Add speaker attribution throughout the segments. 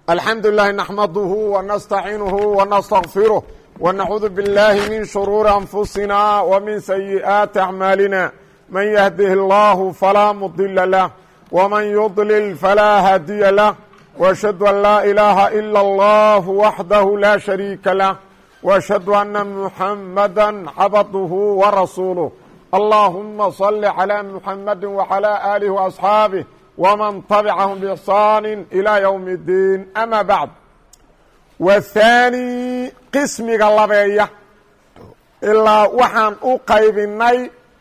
Speaker 1: الحمد لله نحمده ونستعينه ونستغفره ونعوذ بالله من شرور أنفسنا ومن سيئات أعمالنا من يهده الله فلا مضل له ومن يضلل فلا هادي له وأشهد أن لا إله إلا الله وحده لا شريك له وأشهد أن محمدا عبده ورسوله اللهم صل على محمد وعلى آله وأصحابه ومن طبعهم بإحsaan إلى يوم الدين أmا baعd wثaanي qismiga labeeya ilaa waxaan u qaybinay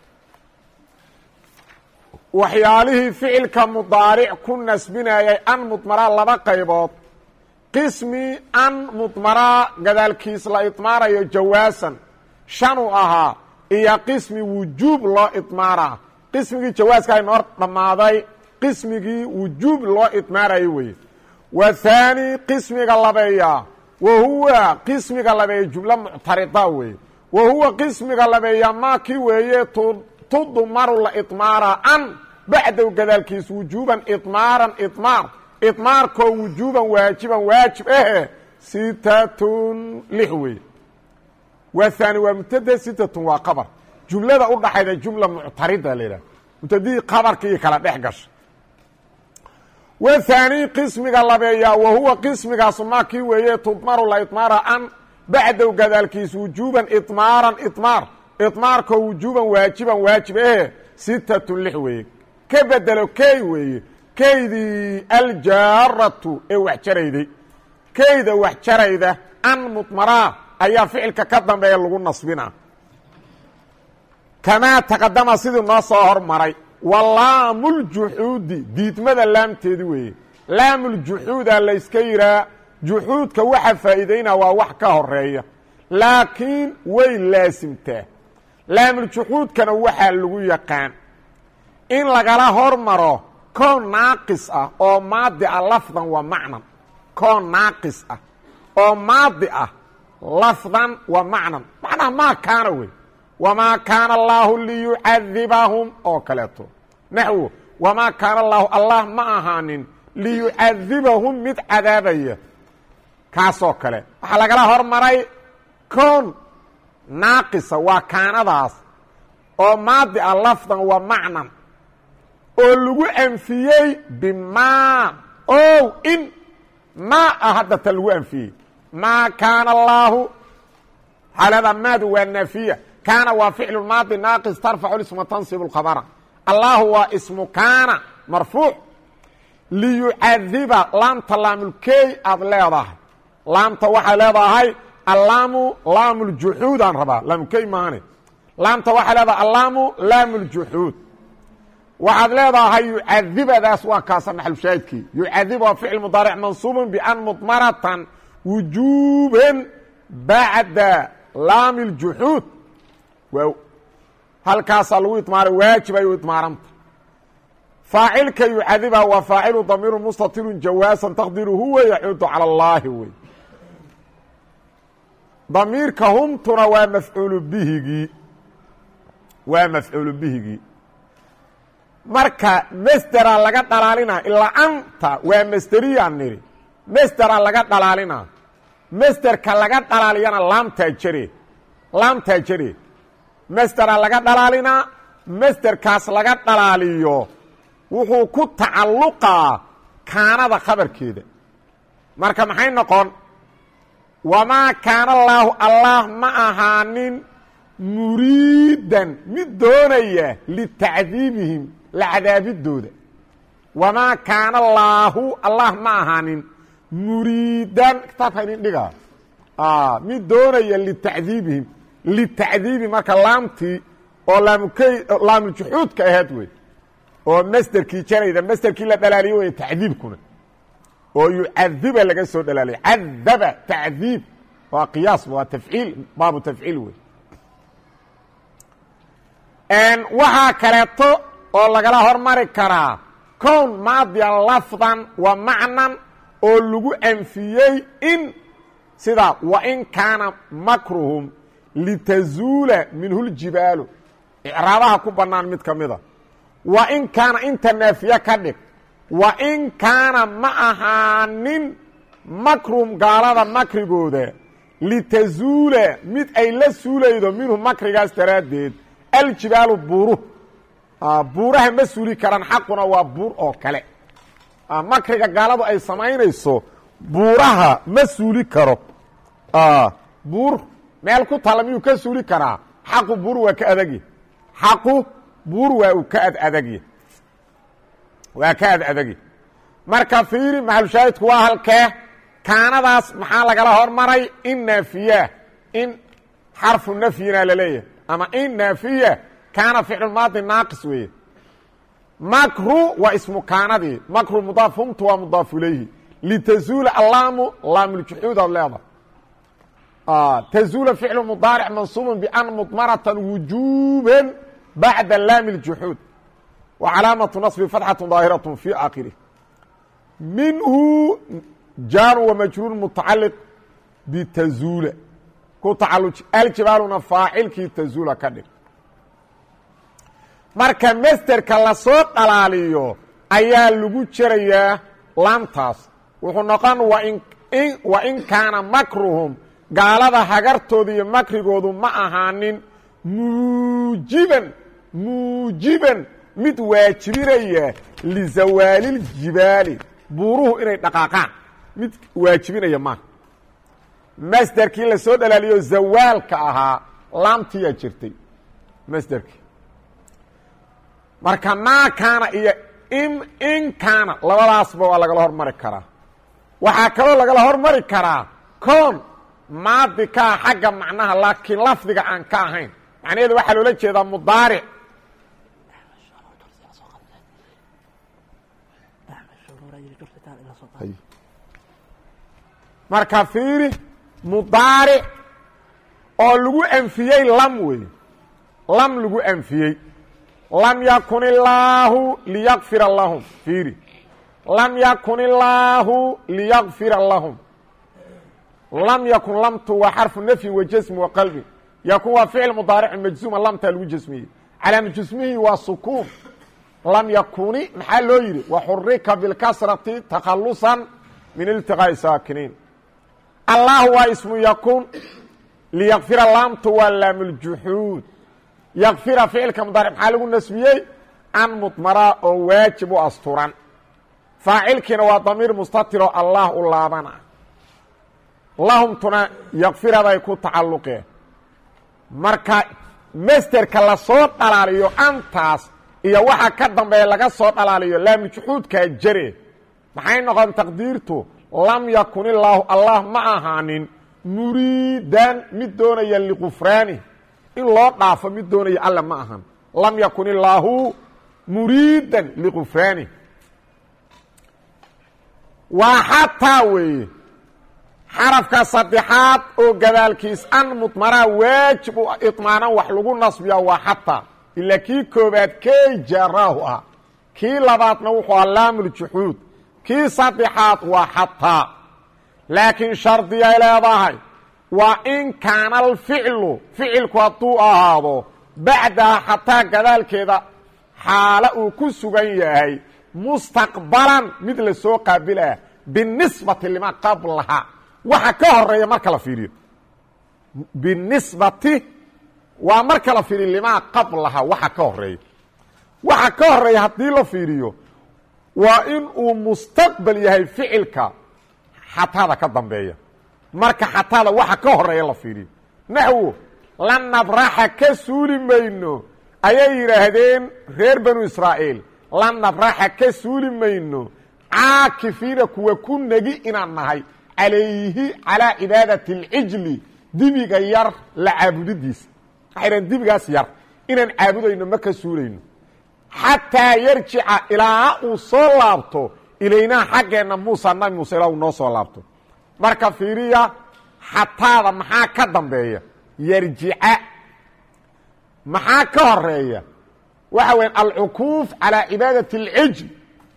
Speaker 1: waxyaalihii ficilka mudaaric ku nasbinayay an mudmaraa laba qaybood qismi an mudmaraa gadaalkiis la idmaarayo jawaasan shanuu ahaa iyo qismi wujuub loo idmaaraa qismigii jawaaska aynoo dhammaaday qismigii wujuub loo idmaarayo weye wa haani qismiga labeeya wa huwa qismiga labeeya jumlo muctarida weye wa huwa qismiga labeeya maakii weeye tudmaru la idmaara an bacdow gadaalkiis wujuuban idmaaran idmaar idmaarkoo wujuuban waajiban waajib ahe sitatun lix weye wa haani waa mubtada sitatun waa qabar jumlada u dhaxayda jumla muctarida la yidhaha mubtadihii qabarkii kala dhex gasha wa haani qismiga labeeya wa huwa qismigaasu maakii weeye tudmaru la idmaara an bacdow gadaalkiis wujuuban idmaaran idmaar idmaarkoo wujuuban waajiban waajib ahe sitatun lix weeye ka bedelo key weeye keydii aljaaratu ee wax jarayday keyda wax jarayda an mudmaraa ayaa ficilka ka dambeeya lagu nasbina kamaa taqadama sidii noo soo hormaray wa laamuljuxuudi diidmada laamteedi weeye laamuljuxuuda layska yihaa juxuudka waxa faa'iidaynaa waa wax ka horeeya laakiin way laasimtaa laamuljuxuudkana waxaa lagu yaqaan in lagala hormaro koon naaqis ah oo maadi ah lafdan wa macnan koon naaqis ah oo maadi ah lafdan wa macnan macnaha maa kaana wey wamaa kaana allaahu liyucadibahum oo kaleeto naxwo wamaa kaana allaahu allah ma ahaanin liyucadibahum mid cadaabaya kaasoo kale waxaa lagala hormaray koon naaqisa waa kaanadaas oo maadi ah lafdan wa macnan oo lagu anfiyey bimaa ow in maa ah hadda ta lagu anfiyey maa kaana allaahu xaalada maadu waa naafiya kaana waa ficlu maadi naaqis tarfacu isma tansib اkhabra allahu waa ismu kaana marfuuc liyucadiba laamta laamulkey aad leedahay laamta waxay leedahay allaamu laamuljuxuud aan rabaa laamulkey maane laamta waxay leedahay allaamu laamuljuxuud waxaad leedahay yucadibadaas waa kaasa naxlushaahidkii yucadib waa ficil mudaaric mansuubun ban mudmaratan wujuuban bacda laami اljuxuud halkaasaa lagu idmaaray waajib ay u idmaaranta faacilka yucadiba waa faacilu damiiru mustatiru jawaasan taqdiru huwa yacuudu calى اllaahi wey damiirka humtuna waa mafcuulu bihigii waa mafcuulu bihigii marka masdera laga dhalaalina ilaa anta waa masderiyaa niri masdera laga dhalaalina masderka laga dhalaaliyana laamtaa jare laamtaa jare masdera laga dhalaalinaa masderkaas laga dhalaaliyo wuxuu ku tacalluqaa kaanada khabarkeeda marka maxay noqon wamaa kaana allaahu allah ma ahaanin muriidan mid doonaya litacdiibihim la cadaabidooda wamaa kaana allaahu allah ma ahaanin muriidan kitaabka idin dhiga mid doonaya litacdiibihim litacdiibi marka laamtii oo laamukey laamuljuxuudka ahayd wey oo masderkii jarayda masderkii la dhalaaliyo wey tacdiibkuna oo yucadiba laga soo dhalaaliya cadaba tacdiib waa qiyaasba waa tafciil baabu tafciil wey waxaa kaleeto oo lagala hormari karaa kown maadiyan lafdan wa macnan oo lagu anfiyey in sida wain kaana makruhum litazuula minhu ljibaalu icraabaha ku bannaan mid ka mida wa in kaana inta naafiye ka dhig wa in kaana ma ahaanin makrum gaalada makrigooda litazuula mid ay la suulaydo minhu makrigaas daraaddeed aljibaalu buuru buuraha ma suuli karaan xaquna waa buur oo kale makriga gaaladu ay samaynayso buuraha ma suuli karo buur meel ku tala miyuu ka suuli karaa xaqu buur waa ka adagya xaqu buur waa uu ka ad adagya waa ka ad adagya marka fiiri maxalushaahidku waa halkee kaanadaas maxaa lagala hormaray in naafiya in xarfu nafyina laleeyahay ama in naafiya kaana ficlu maadi naaqis weeye makru waa ismu kaanadii makru mudaaf humtu waa mudaaf ilayhi litazuula allaamu laamuljuxuud aad leedahay tazuula ficlu mudaaric mansuubun ban mudmaratan wujuuban bacda laami اljuxuud wa calaamatu naصbi fatxatu daahiraة fi aakhirih minhu jaaru wamajruur mutacaliq bitazuula ku tacaluj aljibaaluna faacilkii tazuula ka dhig marka masderka lasoo dhalaaliyo ayaa lagu jerayaa laamtaas wuxuu noqon wa in kaana makruhum gaalada hagartooda iyo makrigoodu ma ahaanin muujiban muujiban mid waajibinaya lizawaaliljibaali buuruhu inay dhaqaaqaan mid waajibinaya maaha masderkii lasoo dhalaaliyo zawaalka ahaa laamtiyaa jirtay masderkii marka maa kaana iyo in kaana labadaasba waa lagala hormari karaa waxaa kaloo lagala hormari karaa koon maadi kaa xagga macnaha laakiin lafdiga aan ka ahayn macnaheedu waxaa loola jeedaa mudaaric marka fiiri mudaaric oo lagu anfiyey lam wey lam lagu anfiyey lam yakun illaahu liyakfira lahum fiiri lam yakun illaahu liyakfira lahum lam yakun lamtu waa xarfu nafyin wa jasmi wa qalbi yakun waa ficil mudaarici majzuuma lamtaa lagu jasmiyey calaama jasmihi waa sukuun lam yakuni maxaa loo yidhi waxurika bilkasrati takhalusan min iltiqaa'i saakiniin allah waa ismu yakun liyakfira laamtu waa laamuljuxuud yakfira ficilka mudaaric maxaa lagu nasbiyey an mudmaraa oo waajib u asturan faacilkiina waa damiir mustatiro allah u laabana lahumtuna yakfiraday ku tacalluqeen marka masderka lasoo dhalaaliyo antaas iyo waxa ka dambeeya laga soo dhalaaliyo laamujxuudkaa jare maxay noqon taqdiirtu lam yakun illaahu allah ma ahaanin muriidan mid doonaya liqufraani in loo dhaafo mid doonaya alla ma ahan lam yakun illaahu muriidan liqufraani waa xataa weeye xarafka saddexaad oo gadaalkiis an mudmaraa waajib u iطmaanan wax lagu nasbiyaa waa xataa ilaa kii koobaad key jaaraahu ah kii labaadna wuxuu ah laamuljuxuud kii saddexaad waa xataa laakiin shardiyay leedahay waa in kaana alficlu ficilku hadduu ahaado bacdaha xataa gadaalkeeda xaalo uu ku sugan yahay mustaqbalan mid la soo qaabilah binisbati lima qablaha waxa ka horeeya marka la fiiriyo binisbati waa marka la fiiriyo limaa qablaha waxa ka horeeya waxa ka horeeya haddii la fiiriyo waa in uu mustaqbal yahay ficilka xatada ka dambeeya marka xatada waxa ka horeeya la fiiriyo naxwo la nabraxa ka suuli mayno ayay yidhaahdeen reer banu israa'iil la nabraxa ka suuli mayno caakifiina kuwa ku negi inaan nahay calayhi calaa cibaadati اlcijli dibiga yar la caabudidiisa waxay dhahen dibigaas yar inaan caabudayno ma ka suulayno xataa yarjica ilaa uu soo laabto ilaynaa xaggeenna muusa nabi muuse ilaa uu noo soo laabto marka fiiriya xataada maxaa ka dambeeya yarjica maxaa ka horeeya waxa weya alcukuuf calaa cibaadati اlcijl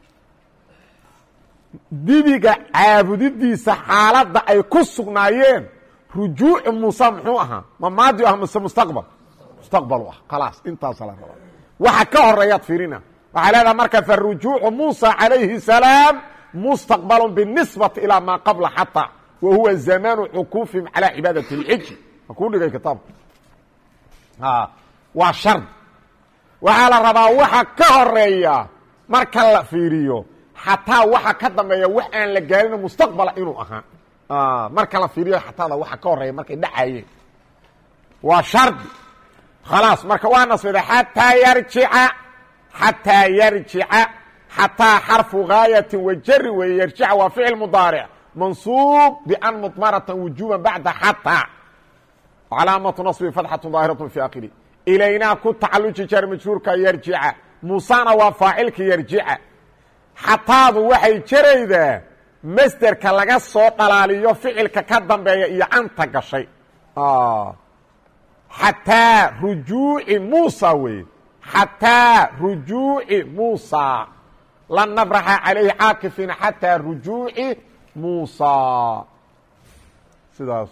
Speaker 1: dibiga caabudidiisa xaaladda ay ku sugnaayeen rujuucu muuse muxuu ahaa ma maadi ah mase mustaqbal mustaqbalu ah khalaas intaasa la rabaa waxa ka horeeyaad fiirina waxaa leedaha marka farujuucu muusa calayhi salaam mustaqbal binisbati ilaa maa qabla xataa wa huwa zamaanu cukuufihim calaa cibaadati اlxiji ma kuu dhigay kitaabka waa shard waxaa la rabaa waxa ka horeeya marka la fiiriyo xataa waxa ka dambeeya wax aan la gaarin mustaqbala inuu ahaa marka la fiiriyo xataada waxa ka horeeya markay dhacayeen waa shardi khalaas marka waa nasbida xataa yarjica xataa yarjica xataa xarfu gaayati wajari weeye yarjica waa ficil mudaaric mansuub ban mudmarata wujuba bacda xataa calaamatu naصbi fatxatu daahiraة fi akhiri ilaynaa ku tacaluji jar majruurka yarjica muusana waa faacilka yarjica xataadu waxay jaraydaa masderka laga soo dhalaaliyo ficilka ka dambeeya iyo anta gashay xataa rujuuci muusa weye xataa rujuuci muusa lan nabraxa calayhi caakifiina xataa rujuuci muusa sidaas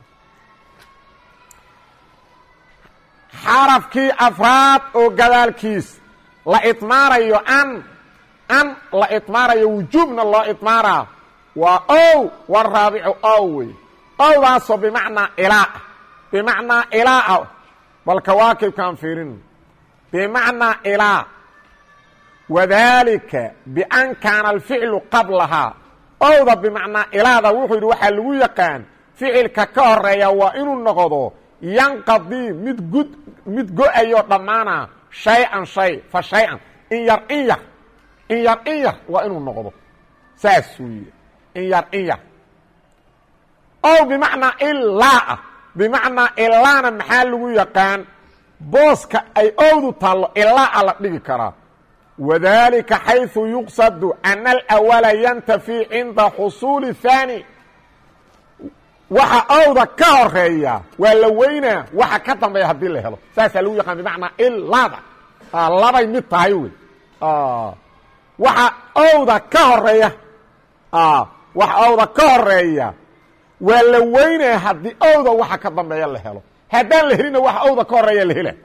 Speaker 1: xarafkii afraad oo gadaalkiis la idmaarayo an an la idmaarayo wujuubna loo idmaaraa waa ow waraabicu ow wey owdaasoo bimacnaa ilaa bimacnaa ilaa bal kawaakibkaan fiirin bimacnaa ilaa wadaalika bian kaana alficlu qablahaa owda bimacnaa ilaada wuxuu yidhi waxaa lagu yaqaan ficilka ka horeeya waa inuu noqdo yanqadii mid gud mid go-ayo dhammaana shay-an shay fa shay-an in yar in yar in yar in yar waa inuu noqdo saasuu yidhi in yar in yar ow bimacnaa ilaa ah bimacnaa ilaana maxaa lagu yaqaan booska ay owdu taallo ilaa la dhigi karaa wadalika xayثu yuqsadu ana alawala yantafi cinda xusuuli haani waxa owda ka horeeya waa la weynaa waxa ka dambeeya haddii la helo saasaa lagu yaqaan bimacnaa ilaada labay mid tahay wey waxa owda ka horeeya waxa owda ka horeeya waa la weynaa haddii owda waxa ka dambeeya la helo haddaan la helina waxa owda ka horeeya la hela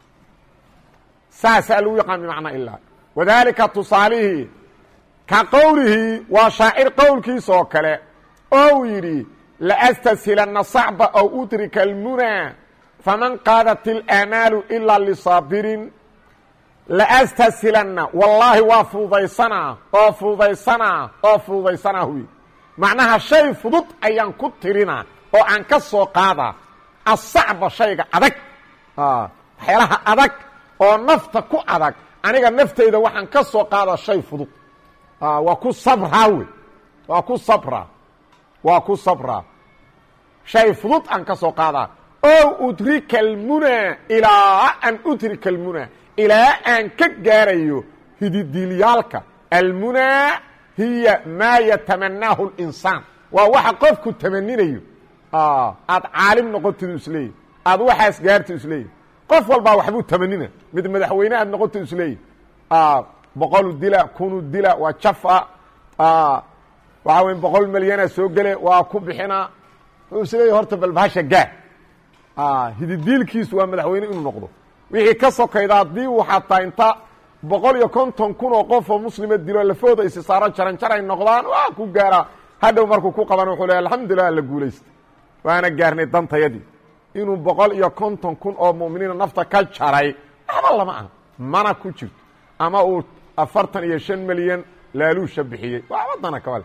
Speaker 1: saasaa lagu yaqaan bimacnaa ilaa wadalika tusaalihii ka qowlihii waa shaacir qowlkiisa oo kale ou yidhi laastashilana sacba aw udrika almunaa faman qaadat ilaamaalu ilaa lisaabirin laastashilana wallaahi waa fududaysanaa oo fududaysanaa oo fududaysanaa huy macnaha shay fudud ayaan ku tirinaa oo aan ka soo qaadaa asacba shayga adag waxyaalaha adag oo nafta ku adag aniga naftayda waxaan ka soo qaadaa shay fudud waa ku sabraa wey waa ku sabraa waa ku sabraa shay fudud aan ka soo qaadaa ow udrika almunaa ilaa an udrika almunaa ilaa aan ka gaarayo hididiilyaalka almunaa hiya maa yatamanaahu اlinsaan waa waxa qofku tamaninayo aad caalim noqotid isleeyahy aad waxaas gaarti isleeyahy qof walbaa waxbuu tamanina mid madaxweyne aad noqoto isleeyahy boqol dila kunu dila waa jafa waxaa wey boqol milyana soo gele waa ku bixinaa wuxuu isleeyahy horta balbahasha gaar hididiilkiisu waa madaxweyne inuu noqdo wixii ka sokayda haddii uu xataa inta boqol iyo konton kun oo qof oo muslima dilo lafooda isi saaro jaran jaray noqdaan waa ku gaaraa hadhow markuu ku qaban wuxuu leey alxamdulilah la guulaysta waana gaarnay dantayadii inuu boqol iyo konton kun oo mu'miniina nafta ka jaray waxba lama aha mana ku jirto ama uu afartan iyo shan milyan laaluusha bixiyey waxba dana kabale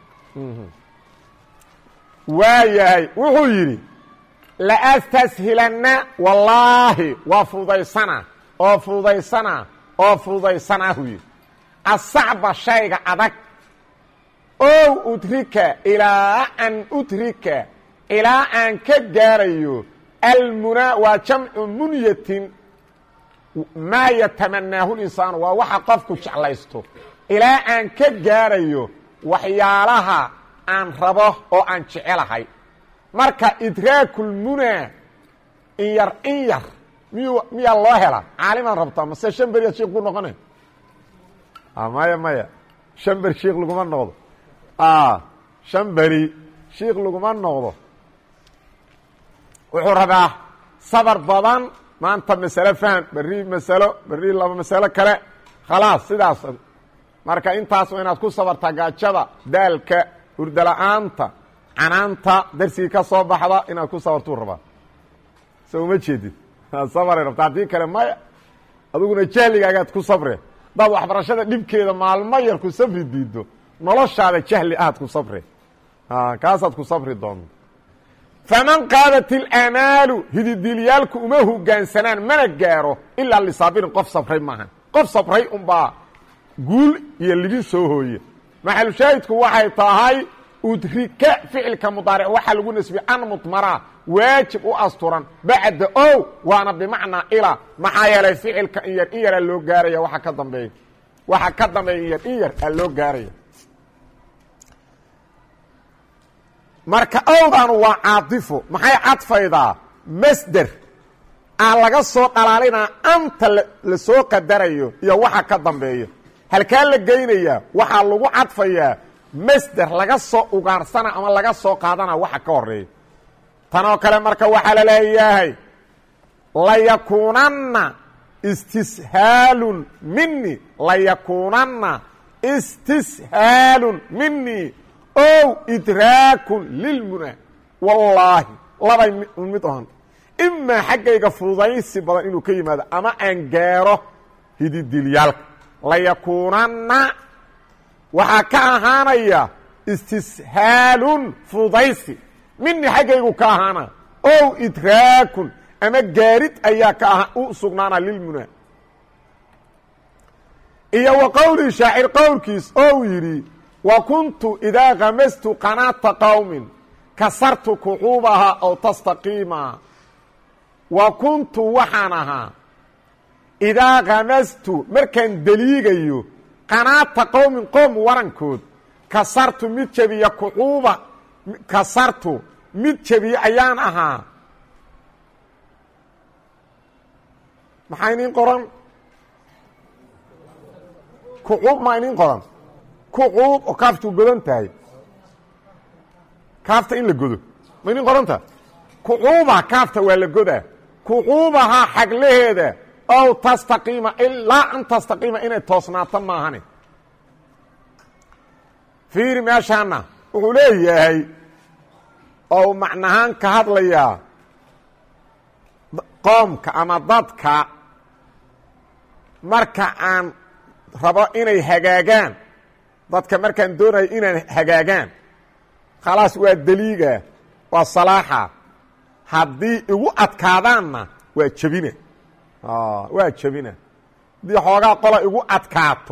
Speaker 1: waa yahay wuxuu yidhi laastashilana wallaahi waa fududaysana oo fududaysana oo fududaysana hu yidhi asacba shayga adag ow udrika ilaa an udrika ilaa aan ka gaarayo almunaa waa jamcu munyatin maa yatamanaahu linsaanu waa waxa qofku jeclaysto ilaa aan ka gaarayo waxyaalaha aan rabo oo aan jecelahay marka idraakulmunaa in yar in yar miyu miyaa loo hela caalimaan rabtaa mase shan beriyaad sheik ku noqonay maya maya shan beri sheik laguma noqdo shan beri sheik laguma noqdo wuxuu rabaa sabar badan maanta masalo faham berri masalo berri laba masalo kale khalaas sidaas marka intaas waa inaad ku sabartaa gaajada daalka hurdala-aanta canaanta darsigii ka soo baxda inaad ku sabartuu rabaa so uma jeedid sabray rabta haddii kale maya adiguna jahligaagaad ku sabre hadaad waxbarashada dhibkeeda maalmo yar ku sabri diido noloshaada jahli aad ku sabre kaasaad ku sabri doonta faman qaadat ilamaalu hididiilyaalku uma hogaansanaan mana gaaro ilaa lisaabirin qof sabray maaha qof sabray unbaa guul iyo libin soo hooye maxalushaahidku waxay tahay udrika ficilka mudaaric waxaa lagu nasbiyey an mudmara waajib u asturan bacda o waana bimacnaa ilaa maxaa yeelay ficilka in yar in yaraa loo gaaraya waxa ka dambeeya waxa ka dambeeya in yar in yar aa loo gaaraya marka owdaanu waa caatifo maxay cadfaydaa masder aa laga soo dhalaalinaa anta la soo qadarayo iyo waxa ka dambeeya halkaa la geynayaa waxaa lagu cadfayaa masder laga soo ugaarsana ama laga soo qaadana waxa ka horeeya tanoo kale marka waxaa la leeyahay layakuunanna istishaalun mini layakuunanna istishaalun mini ow idraakun lilmuna wallaahi labay mid ohan imaa xaggayga fududaysi badan inuu ka yimaado ama aan gaaro hididilyaalka layakuunanna waxaa ka ahaanaya istishaalun fududaysi mini xaggaygu ka ahaana ow idraakun ama gaarid ayaa ka aha u sugnaana lilmuna iyo wa qowlii shaacir qowlkiis ou yidhi wa kuntu idaa kamastu qanaata qowmin kasartu kuxuubaha ow tastaqiima wa kuntu waxaan ahaa idaa kamastu markaan deliigayo qanaata qowmin qoom warankood kasartu mid jebiya kuxuuba kasartu mid jebiye ayaan ahaa maxaa inin qoran kuxuub maa inin qoran kuxuub oo kaaftuu godan tahay kaafta in la godo ma inin qoranta kuxuuba kaafta waa la godaa kuxuubahaa xaglaheeda ow tastaqiima ilaa an tastaqiima inay toosnaato maahane fiiri meeshaana wuxuu leeyahay oo macnahaan ka hadlayaa qoomka ama dadka marka aan rabo inay hagaagaan dadka markaan doonayo inaan hagaagaan khalaas waa deliiga waa salaaxa haddii igu adkaadaanna waa jebina waa jebina haddii xoogaa qola igu adkaato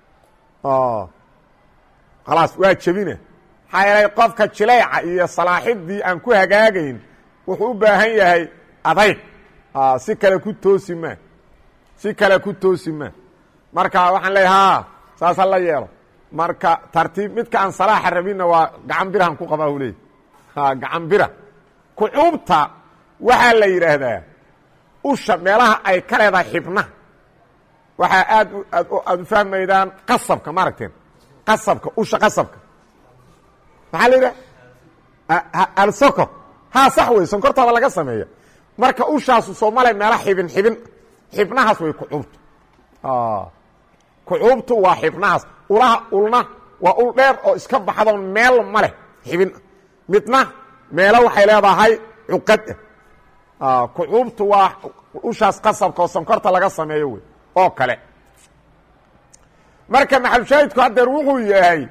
Speaker 1: khalaas waa jebina maxaa yeelay qofka jilayca iyo salaaxidii aan ku hagaagayn wuxuu u baahan yahay adayg si kale ku toosi ma si kale ku toosi ma marka waxaan leeya ha saasa la yeelo marka tartiib midka aan salaaxa rabinna waa gacan birahan ku qabaa u leey gacan bira kucuubta waxaa la yidhaahdaa usha meelaha ay ka leedahay xibnaha waxaa aad aad aada u fahmaydaan qasabka ma aragteen qasabka usha qasabka maxaa la yidhaha alsokor ha sax wey sonkortaaba laga sameeya marka ushaasu soomale meela xibin xibin xibnahaas way kucuubtu kucuubtu waa xibnahaas ulaha ulna waa ul dheer oo iska baxdo meel ma leh xibin midna meelo waxay leedahay cuqad ah kucuubtu waa ushaas qasabka oo sonkorta laga sameeyo wey oo kale marka maxalushaahidku haddeer wuxuu yahay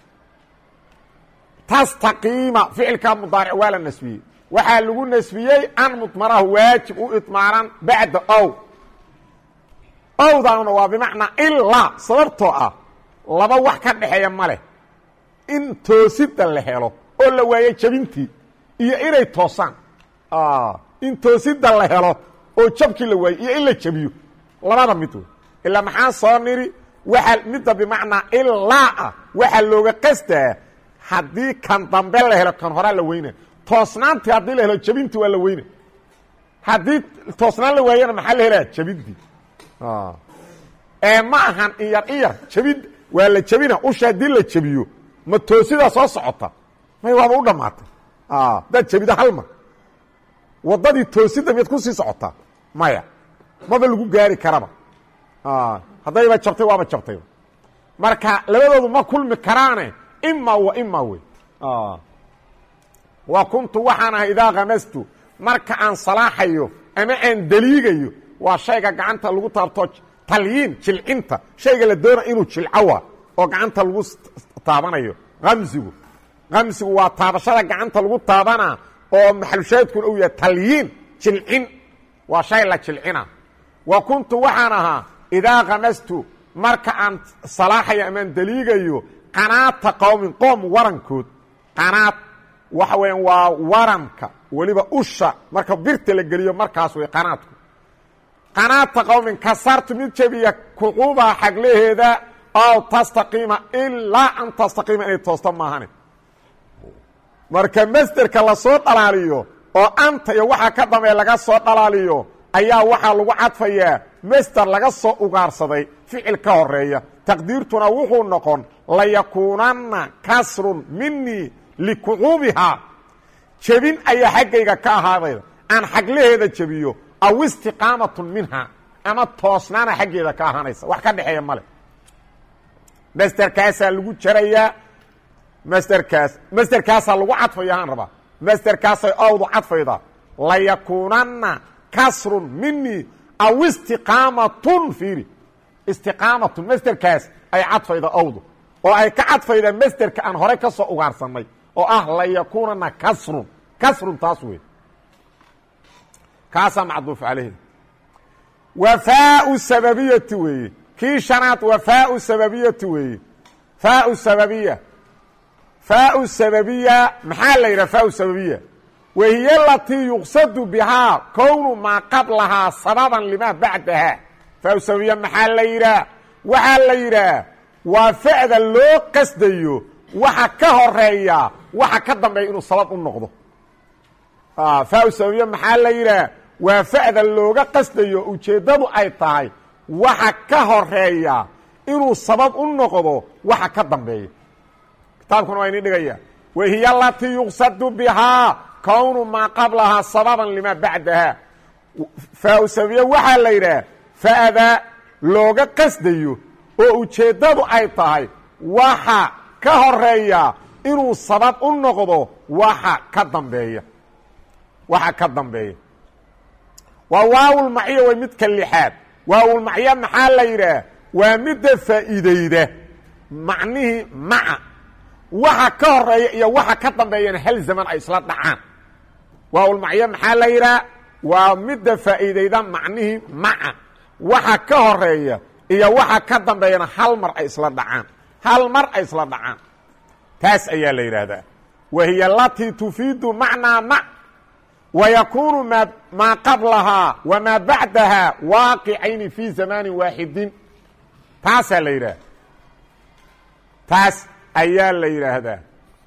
Speaker 1: tastaqiima ficilka mudaaric waa la nasbiyey waxaa lagu nasbiyey an mudmarahu waajib u idmaaran bacda ow owdaana waa bimacnaa ilaa sababtoo ah laba wax ka dhexeeya ma leh in toosida la helo oo la waayo jabintii iyo inay toosaan in toosida la helo oo jabkii la waayo iyo in la jabiyo labada mid wey ilaa maxaa soo niri waaa midda bimacnaa ilaa ah waxaa looga qastaa haddii kan dambe la helo kan horaa la weyna toosnaantii haddii la helo jabintii waa la weyna haddii toosnaan la waayana maxaa la helaya jabintii ee ma ahan iyar iyar jabin waa la jabina usha haddii la jabiyo ma toosidaa soo socota may waaba u dhammaatay hadaad jabido hal mar waddadii toosida miyaad kusii socotaa maya maba lagu gaari karaba haddayba jabtay waaba jabtayba marka labadoodu ma kulmi karaane ima wa ima wey wa kuntu waxaan ahay idaa kamastu marka aan salaaxayo ama aan deliigayo waa shayga gacanta lagu taabto talyiin jilcinta shayga la doona inuu jilcowa oo gacanta lagu taabanayo amsigu amsigu waa taabashada gacanta lagu taabana oo maxalushaadkuna uu yahay talyiin jilcin waa shay la jilcina wa kuntu waxaan ahaa idaa kamastu marka aan salaaxayo amaan deliigayo qanaata qowmin qoom warankood qanaad waxa weeyaan waa waranka weliba usha marka birta la geliyo markaas wey qanaadku qanaata qowmin kasartu mid jebiya kuquubaha xaglaheeda ow tastaqiima ilaa an tastaqiima inay toosto maahane marka masderka lasoo dhalaaliyo oo anta iyo waxaa ka dambeeya laga soo dhalaaliyo ayaa waxaa lagu cadfayaa masder laga soo ugaarsaday ficil ka horeeya taqdiirtuna wuxuu noqon layakuunanna kasrun minii likucuubihaa jebin ayaa xaggayga ka ahaadayda aan xaglaheeda jebiyo aw istiqaamatun minha ama toosnaana xaggeeda ka ahaanaysa wax ka dhexeeya male masderkaasaa lagu jarayaa masderkaas masderkaasaa lagu cadfaya haan rabaa masderkaasay owdu cadfayda layakuunanna kasrun minii aw istiqaamatun fiiri istiqaamatun masderkaas ay cadfayda owdu oo ay ka cadfayda masderka aan horey ka soo ugaarsanay oo ah layakuunana kasrun kasrun taas wey kaasaa macduuf calayhi wafaau sababiyati weeye kii shanaad wafaau sababiyati weeye faau sababiya faau sababiya maxaa la yidhaha faau sababiya wahiy alatii yuqsadu bihaa kownu maa qablahaa sababan limaa bacdaha faau sababiya maxaa la yidhaah waxaa la yidhaah waa fa'da loo qasdayo waxa ka horeeya waxa ka dambeeya inuu sabab u noqdo faau sababiya maxaa la yidhaah waa fa'da looga qasdayo ujeeddadu ay tahay waxa ka horeeya inuu sabab u noqdo waxa ka dambeeya kitaabkuna waa ini dhigaya wahiy alatii yuqsadu bihaa kownu maa qablahaa sababan limaa bacdaha faau sababiya waxaa la yidhaah fa'da looga qasdayo oo ujeeddadu ay tahay waxa ka horeeya inuu sabab u noqdo waxa ka dambeeya waxa ka dambeeya waa waawulmacyo way midka lixaad waawulmacyo maxaa la yidhaah waa midda faa'iideyda macnihii maca waxa ka horeeya iyo waxa ka dambeeyana hal zaman ay isla dhacaan waawulmacyo maxaa la yidhaah waa midda faa'iideyda macnihii maca waxa ka horeeya iyo waxa ka dambeeyana hal mar ay isla dhacaan hal mar ay isla dhacaan taas ayaa la yidhaahdaa wahiy alatii tufiidu macnaa mac ويkun maa qablahaa وmaa baعdaha waaqicayni fي zamani waaxidin taasaa la yidhaah taas ayaa la yidhaahdaa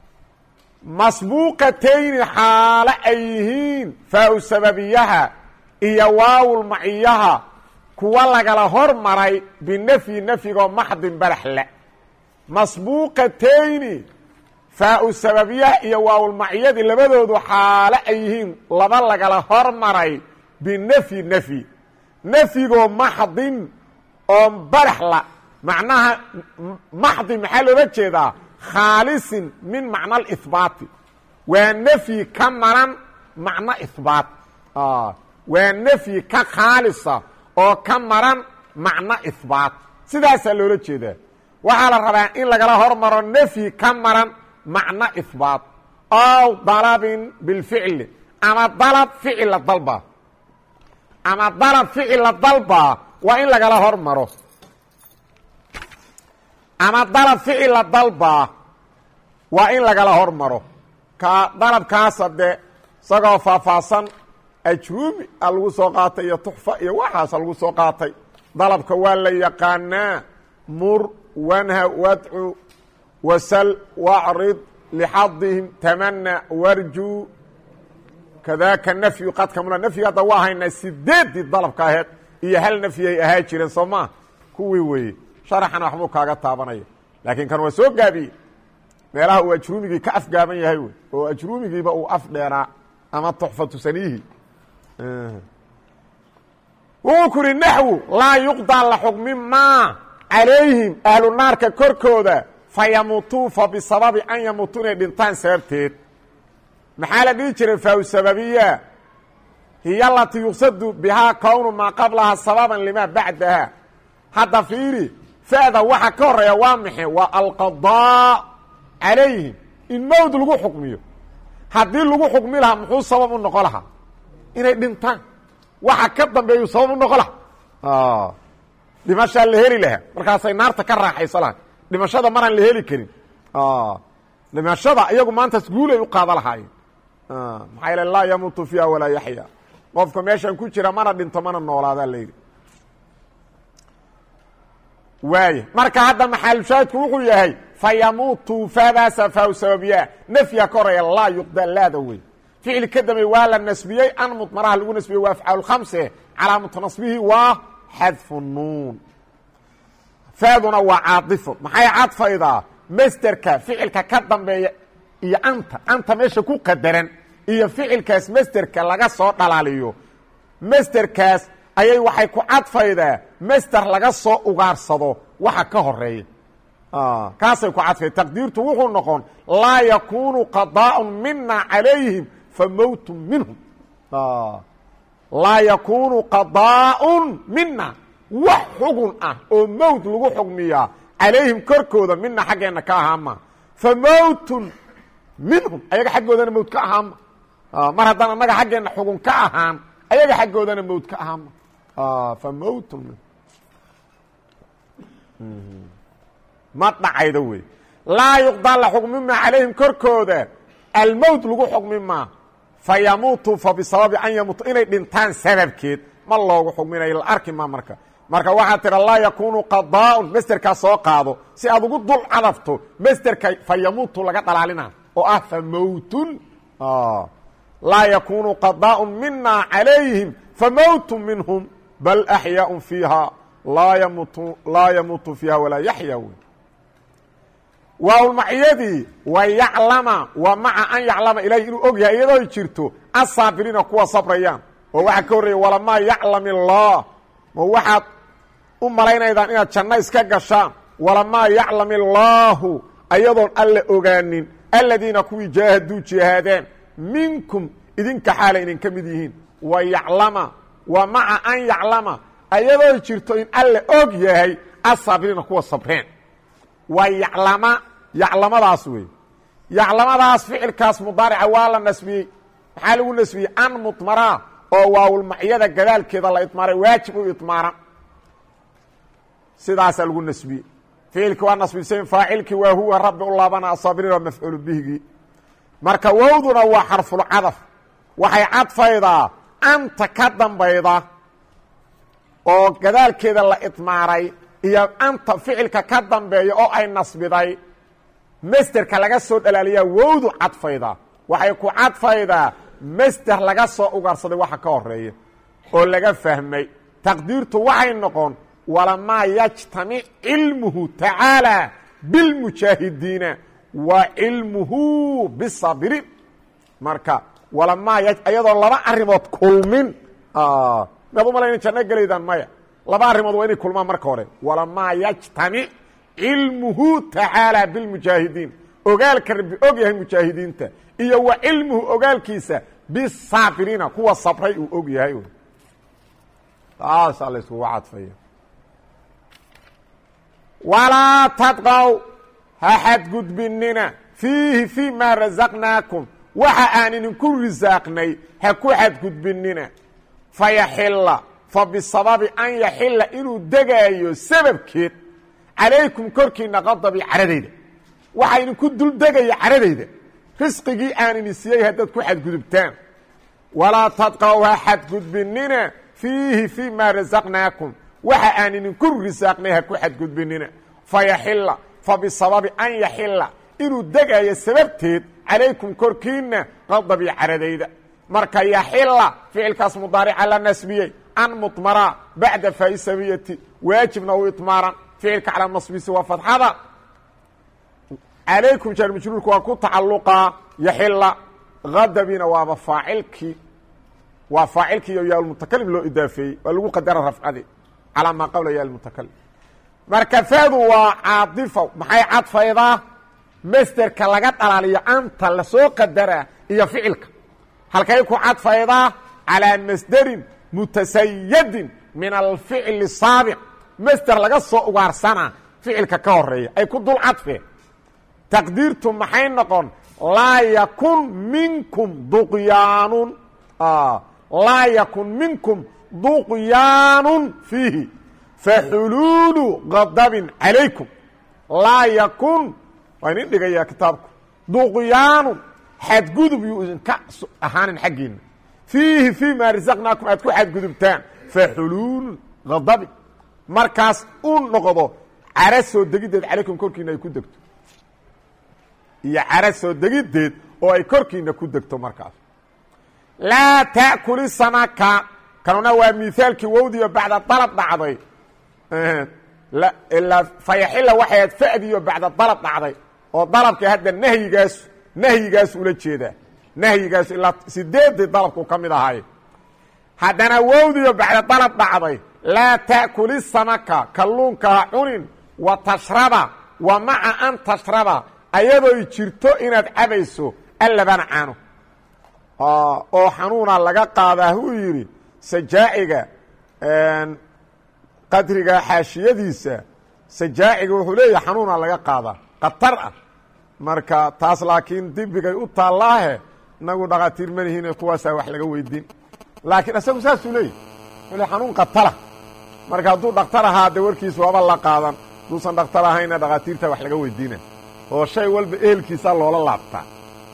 Speaker 1: masbuuqatayni xaalo ay yihiin faau sababiyaha iyo waawul maciyaha kuwa lagala hor maray binafyi nafyigoo maxdin baraxle masbuuqatayni faau sababiyaha iyo waawulmaciyadii labadoodu xaalo ay yihiin laba lagala hormaray binafyi nafyi nafyigoo maxdin oo baraxla macnaha maxdi maxaa loola jeedaa khaalisin min macna alihbaati waa nafyi ka maran macno ihbaat waa nafyi ka khaalisa oo ka maran macno ihbaat sidaasaa loola jeedaa waxaa la rabaa in lagala hormaro nafyi ka maran macno ihbaat ow dalabin bilficli ama dalab ficila dalba ama dalab ficila dalba waa in lagala hormaro ama dalab ficila dalba waa in lagala hormaro ka dalabkaasa de isagoo faahfaahsan ajruumi a lagu soo qaatay iyo tuxfa iyo waxaasa lagu soo qaatay dalabka waa la yaqaanaa mur wanha wadcu wasal wacrid lixadihim tamana warju kadaaka nafyu qad kamula nafyiga hadda waa haynaa sideeddii dalabka aheed iyo hal nafyay ahaa jireen soo maa kuwii weeye sharaxana waxbuu kaaga taabanaya laakiin kan waa soo gaabiyey meelaha uu ajruumigii ka afgaaban yahay wey oo ajruumigiiba uu af dheeraa ama tuxfatu saniihi wuxuu ku uhi naxwu laa yuqdaa la xukmi maa calayhim ahlu naarka korkooda fa yamuutuu fa bisababi an yamuutuu inay dhintaan sababteed maxaa la dhihi jiray faaw sababiya hiya alatii yuqsadu bihaa kownu maa qablaha sababan limaa bacdaha hadda fiiri fa'da waxa ka horeeya waa maxe waa alqadaa calayhim in mowd lagu xukmiyo haddii lagu xukmi lahaa muxuu sabab u noqon lahaa inay dhintaan waxa ka dambeeyu sabab u noqon lahaa dhimashaa la heli lahaa markaasay naarta ka raaxayso lahay dhimashada maraan la heli karin dhimashada iyagu maantaas guulay u qaada lahaayeen maxaa yaele laa yamuutu fiiha walaa yaxya qofka meeshan ku jira mana dhinto mana noolaadaa la yidhi waaya marka hadda maxaalushaahidku wuxuu yahay fa yamuutu faadaasa faaw sababiyaa nafya ka horeeya laa yuqda laada wey ficil ka dambeey waa la nasbiyey an mudmaraha lagu nasbiyey waa afcaal khamse calaamatu nasbihi waa xadfu nuun faaduna waa caadifo maxay cadfaydaa masderka ficilka ka dambeeya iyo anta anta meesha ku qadaran iyo ficilkaas masderka laga soo dhalaaliyo masderkaas ayay waxay ku cadfaydaa masder laga soo ugaarsado waxa ka horeeya kaasay ku cadfay taqdiirtu wuxuu noqon laa yakunu qadaaء mina calayhim fa mowtu minhum laa yakunu qadaaء mina wax xugun ah oo mowt lagu xugmiyaa calayhim korkooda mina xaggeenna ka ahaama fa mowtun minhum ayaga xaggoodana mowt ka ahaama mar haddaan annaga xaggeenna xugun ka ahaan ayaga xaggoodana mowt ka ahaama fa mowtun minhum ma dhacaydo wey laa yuqdaa la xugmi maa calayhim korkooda almowt lagu xugmi maa fa yamuutu fa bisababi an yamuutu inay dhintaan sababkeed ma loogu xugminayo la arki maa marka marka waxaa tira laa yakunu qadaaun masderkaa soo qaado si aad ugu dul cadafto masderka fa yamuutu laga dhalaalina oo ah fa mowtun laa yakunu qadaaء mina calayhim fa mowtu minhum bal axyaaء fiiha laa yamutu laa yamuutu fiiha walaa yaxya wey waawlmaciyadii wa yaclama wa maca an yaclama ilahi inuu og yahay iyadoo jirto asaabiriina kuwa sabrayaan oo waxaa ka horreeya walamaa yaclam illaah ma waxaad u malaynaydaan inaad janno iska gashaan walamaa yaclam illaahu ayadoon alla ogaanin aladiina kuwii jaahaduu jihaadeen minkum idinka xaalay idinka mid yihiin wa yaclama wa maca an yaclama ayadoo jirto in alla og yahay asaabiriina kuwa sabreen waa yaclama yaclamadaas wey yaclamadaas ficilkaas mudaarica waa la nasbiyey maxaa lagu nasbiyey an mudmaraa oo waawulmacyada gadaalkeeda la idmaaray waajib u idmaaran sidaasaa lagu nasbiyey ficilkii waa nasbisan faacilkii waa huwa rabbi u laabana asaabiriin waa mafcuulu bihigii marka wowduna waa xarfulcadaf waxay cadfaydaa anta ka dambayda oo gadaalkeeda la idmaaray iyo anta ficilka ka dambeeya oo ay nasbiday masderka laga soo dhalaaliyaa wowdu cadfaydaa waxay ku cadfaydaa masder laga soo ugarsaday waxa ka horeeya oo laga fahmay taqdiirtu waxay noqon walamaa yajtamic cilmuhu tacaalى biاlmujaahidiina wa cilmuhu bisaabiriin marka walamaa ayadoo laba arimood kulmin maad u malayna janno gelaydaan maya laba arrimood waa inay kulmaan marka hore walamaa yajtamic cilmuhu tacaalى biاlmujaahidiin ogaalka rabbi og yahay mujaahidiinta iyo wa cilmuhu ogaalkiisa bisaabiriina kuwa sabray uu og yahay taasaa la iskugu cadfaya walaa tadqow ha xadgudbinina fiihi fii maa rasaqnaakum waxa aan idinku risaaqnay ha ku xadgudbinina fayaxilla fa bisababi an yaxilla inuu degaayo sababkeed calaykum korkiina qadabi caradayda waxaa idinku dul degaya caradayda risqigii aan idin siiyey haddaad ku xadgudubtaan walaa tadqow ha xadgudbinina fiihi fii maa rasaqnaakum waxa aan idinku risaaqnay ha ku xadgudbinina fayaxilla fa bisababi an yaxilla inuu degaayo sababteed calaykum korkiina qadabi caradayda marka yaxilla ficilkaas mudaarica la nasbiyey an mudmara bacda faisabiyati waajibna u idmaaran ficilka calaa nasbisi waa fadxada calaykum jaar majruurka waa ku tacalluqaa yaxilla kadabina waaba faacilkii waa faacilkii iyo yaalmutakalim loo idaafeeyey waa lagu qadara rafcadi calaa maa qawla yaalmutakalim marka fadu waa caadifo maxay cadfaydaa masterka laga dhalaaliyo anta lasoo qadara iyo ficilka halkay ku cadfaydaa calىa masderin mutasayadin min alficli saabiq master laga soo ugaarsanaa ficilka ka horeeya ay ku dul cadfeen taqdiirtu maxay noqon laa yakun minkum duqyaanun laa yakun minkum duqyaanun fiihi faxuluulu gadabin calaykum laa yakun waa idin dhigayaa kitaabku duqyaanun xadgudub yuu idinka ahaanin xaggiina fiihi fii maa rasaqnaakum aad ku xadgudubtaan faxuluulu gadabin markaas u noqdo cara soo degiddeed calaykum korkiina ay ku degto iyo cara soo degiddeed oo ay korkiina ku degto markaas laa ta'kuli samaka kanuna waa miaalkii wowdiyo bacda dalab dhacday ilaa fayaxila waxay aad fa'diyo bacda dalab dhacday oo dalabka hadda nahyigaas nahyigaas ula jeedaa nahyigaas ilaa sideedii dalabku ka mid ahay haddana wowdiyo bacda dalab dhacday laa ta'kuli samaka kalluunka ha cunin wa tashraba wa maca an tashraba ayadooy jirto inaad cabayso allabana caano oo xanuuna laga qaadaa huu yidhi sajaaciga qadriga xaashiyadiisa sajaaciga wuxuu leeyahay xanuuna laga qaadaa khatar ah marka taas laakiin dibigay u taallaahe inagu dhakhaatiir manihiine kuwaasaa wax laga weydiin laakiin isagu saasuu leeyahy le xanuun khatara marka hadduu dhaktar ahaa de warkiisa waaba la qaadan haduusan dhaktar ahayna dhakhaatiirta wax laga weydiina oo shay walba ehelkiisa loola laabtaa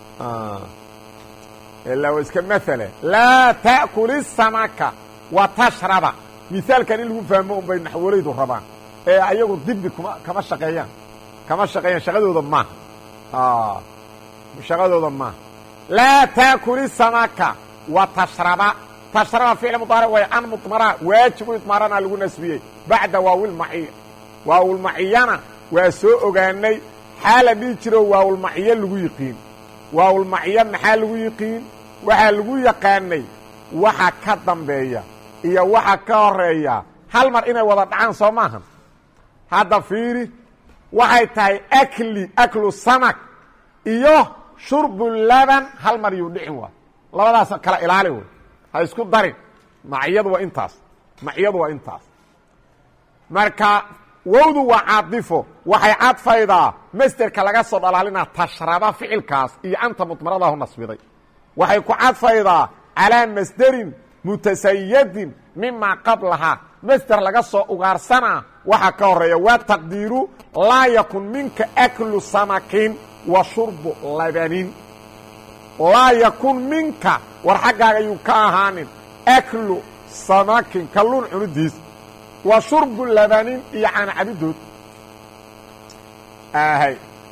Speaker 1: ilaa wa iska maale laa ta'kuli samaka wa tashraba misaalkan in lagu fahmo un bay naxwalaydu rabaan ee ayagu dibi kuma kama shaqeeyaan kama shaqeeyaan shaqadooda maaha shaqadooda maaha laa taakuli samaka wa tashraba tashraba ficl mudaaric way an mudmara waajibu idmaarana lagu nasbiyey bacda waawilmaciya waawilmaciyana waa soo ogaanay xaala dhihi jiro waawilmaciyo lagu yiqiin waawilmaciyo maxaa lagu yiqiin waxaa lagu yaqaanay waxa ka dambeeya iyo waxa ka horeeya hal mar inay wada dhacaan soo maahan hadda fiiri waxay tahay akli aklu samak iyo shurbu laban hal mar yuu dhicin waa labadaas kala ilaali wey ha isku darin maciyadu waa intaas maciyadu waa intaas marka wowdu waa caadifo waxay cadfaydaa masderka laga soo dhalaalinaa tashraba ficilkaas iyo anta mudmaradahu nasbiday waxay ku cadfaydaa calaa masderin mutasayadin mimaa qablahaa masder laga soo ugaarsanaa waxaa ka horeeya waa taqdiiru laa yakun minka aklu samakin wa shurbu labanin laa yakun minka war xaggaaga yuu ka ahaanin aklu samakin kalluun cunidiis wa shurbu labanin iyo caana cabidood ahay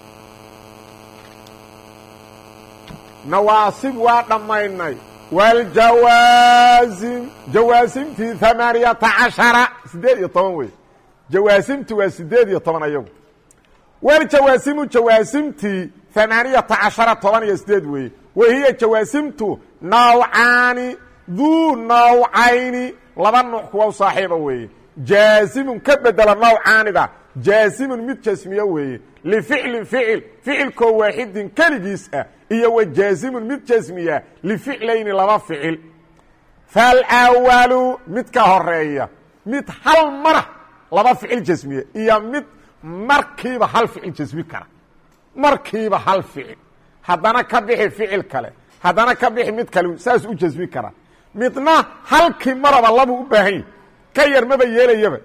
Speaker 1: nawaasib waa dhammaynay wاljawaasim jawaasimtii ثamaaniyata caشhara sideed iyo toban wey jawaasimti waa sideed iyo toban ayagu wljawaasimu jawaasimtii ثamaaniyata caشhara toban iyo sideed weeye wahiya jawaasimtu nawcaani duu nawcayni laba nuuc kuwa u saaxiiba weeye jaasimun ka bedela nawcaanida jaasimun mid jasmiyo weeye lificlin ficil ficilkoo waaxidin keligiis ah iyo wa jaasimun mid jasmiya lificlayni laba ficil falwalu mid ka horeeya mid hal mara laba ficil jasmiya iyo mid markiiba hal ficil jasmi kara markiiba hal ficil haddana ka bixi ficil kale haddana ka bixi mid kale saas u jasmi kara midna halkii maraba labuu u baahan yahi ka yar maba yeelayaba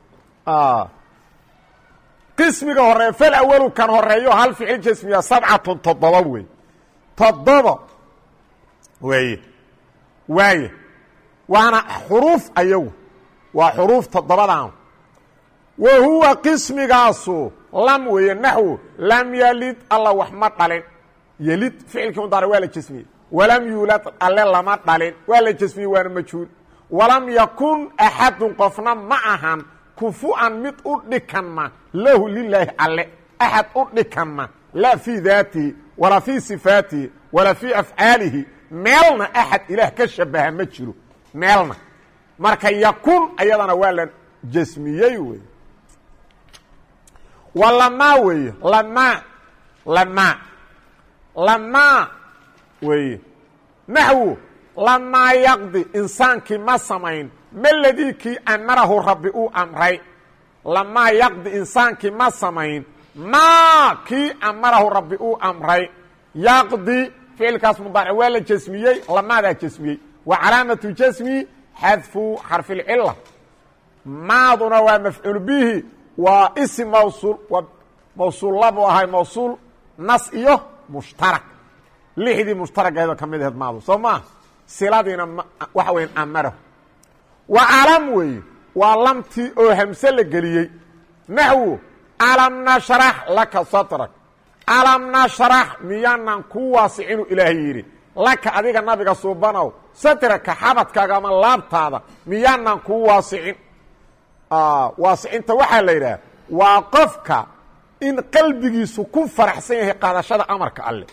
Speaker 1: qismiga horeeya falawalu kan horeeyo hal ficil jasmiya sabcatun toddoba wey toddoba weeye waaye waana xuruuf ayagu waa xuruuf toddobadan wa huwa qismigaasu lam weeye naxwu lam yalid alla wax ma dhalin yelid ficilkii mudaare waa la jasmiyey walam yuulad alle lama dhalin waa la jasmiyey waana majhuul walam yakun axadun qofna ma ahan kufu'an mid u dhikanma lahu lilaahi alle axad u dhikanma laa fii daatihi walaa fii sifaatihi walaa fii afcaalihi meelna axad ilaah ka shabaha ma jiro meelna marka yakun ayadana waa la jasmiyey wey waa lamaa weeye lamaa lamaa lamaa weeye naxwu lamaa yaqdi insaankii ma samayn meladii kii amarahu rabbi uu amray lamaa yaqdi insaankii ma samayn maa kii amarahu rabbi uu amray yaqdi ficilkaas mudaaric waa la jasmiyey lamaadaa jasmiyey wa calaamatu jasmi xadfu xarfilcila maaduna waa mafcuul bihi waa isim mawsuul waa mawsuul labu ahay mawsuul nas iyo mushtarak lixdii mushtaragaheedoo ka mid aheed maadu soo maa siladiina waxa weya amarahu wa calam weeye waa lamtii oo hamse la geliyey naxwo alam nashrax laka satrak alam nashrax miyaanan ku waasicinu ilaahay yidhi laka adiga nabiga suubanow satraka xabadkaaga ama laabtaada miyaanan kuu waasicin waasicinta waxaa la yidhaha waa qofka in qalbigiisu ku faraxsan yahay qaadashada amarka alle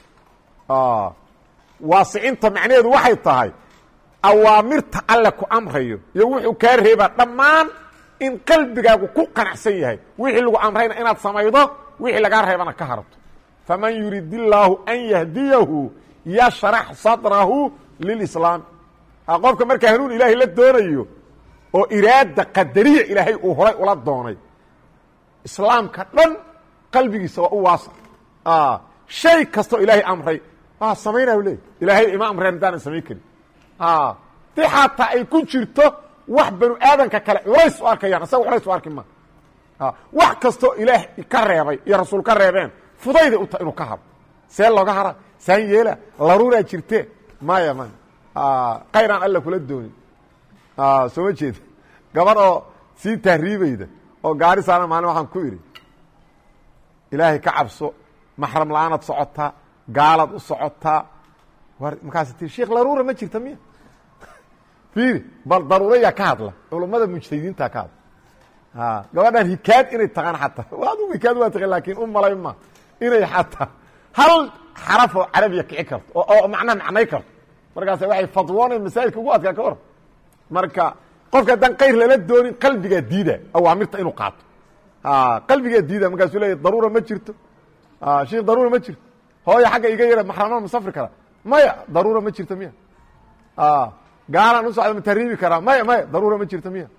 Speaker 1: waasicinta macnaheedu waxay tahay awaamirta alle ku amrayo iyo wuxuu kaa reebaa dhammaan in qalbigaagu ku qanacsan yahay wixii lagu amrayna inaad samaydo wixii lagaa reebana ka harabto faman yurid illaahu an yahdiyahu yashrax sadrahu lilislaam qofka markaa hanuun ilaahay la doonayo oo iraada qadariya ilaahay uu horay ula doonay islaamka dhan qalbigiisa waa u waasa shay kastoo ilaahay amray waa samaynaa leey ilaahay ima amreen haddaanan samayn karin di xataa ay ku jirto wax banu aadanka kale culays u arkayaan isaga culays u arki ma wax kastoo ilaah ka reebay iyo rasuul ka reebeen fudayday u tahay inuu ka haro see looga hara saan yeela laruuraa jirte maya maya kayraan alla kula doonin soo ma jeeda gabadh oo sii tahriibayda oo gaari saana maalin waxaan ku idhi ilaahay ka cabso maxram la-aanaad socotaa gaalaad u socotaa war markaas tii sheikh laruura ma jirta miya fiiri bal daruurayaa ka hadla culummada mujtahidiinta ka hadla gabadhan hikaad inay taqaan xataa adu hikaad waa taqan laakiin u malay ma inay xataa hal xaraf oo carabiya kici karto oo macnaa macnay karto markaas waxay fadwoonay masaajidka ugu adkaa ka war marka qofka haddaan kayr lala doonin qalbigaa diida awaamirta inuu qaato qalbigaa diida markaasuu leeya daruura ma jirto sheikh daruura ma jirto hooya xagga iga yara maxrama ma safri kara maya daruura ma jirto miya gaalaan u socda ma tahriibi karaa maya maya daruura ma jirto miya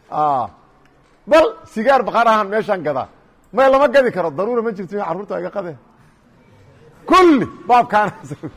Speaker 1: bal sigaar baqaar ahaan meeshaan gadaa maya lama gadi karo daruura ma jirto miya carruurta iga qade kulli baabkaana